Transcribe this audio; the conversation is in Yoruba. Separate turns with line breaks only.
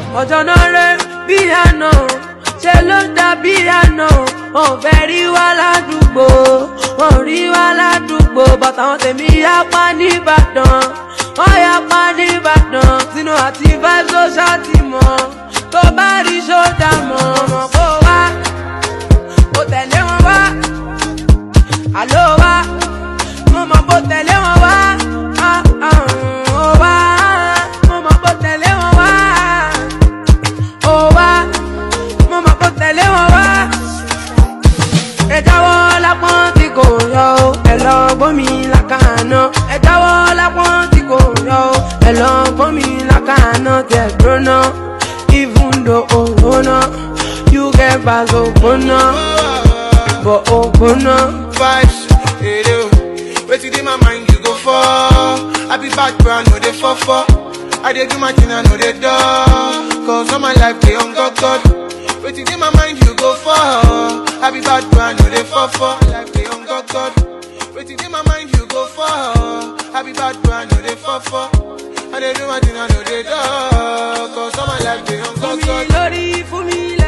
ọjọ́ náà rẹ̀ bí àná ṣe ló dàbí àná wọn ò fẹ́ rí wa ládùúgbò wọn ò rí wa ládùúgbò bàtà wọn tèmi yapa nìbàdàn wọn yapa nìbàdàn sínú àti vibes ló ṣàtìmọ́ tó bá rí ṣódà mọ́ ọmọ kó wá kó tẹ̀lé wọn wá àló wá mo mọ̀ kó tẹ̀lé wọn wá ah, ah, ó wá mo mọ̀ kó tẹ̀lé wọn wá ó wá mo mọ̀ kó tẹ̀lé wọn wá. ẹ jáwọ́ lápọ́n tí kò yọ o ẹ lọ gbọ́n mi lákàánà ẹ jáwọ́ lápọ́n tí kò yọ o ẹ lọ gbọ́n mi lákàánà tẹ̀ gbóná even though ògbóná you get bags ògbóná bọ̀ ògbóná.
vibes, hey, yo. Wetin dey my mind you go for? I be bad brand, no dey for for. I dey do my thing, I know dey do. Cause all my life dey on God God. Wetin dey my mind you go for? I be bad brand, no dey for for. Life dey on God God. Wetin dey my mind you go for? I be bad brand, no dey for for. I dey do my thing, I know dey do. Cause all my life dey on
fún
God
mi
God.
lórí fún mi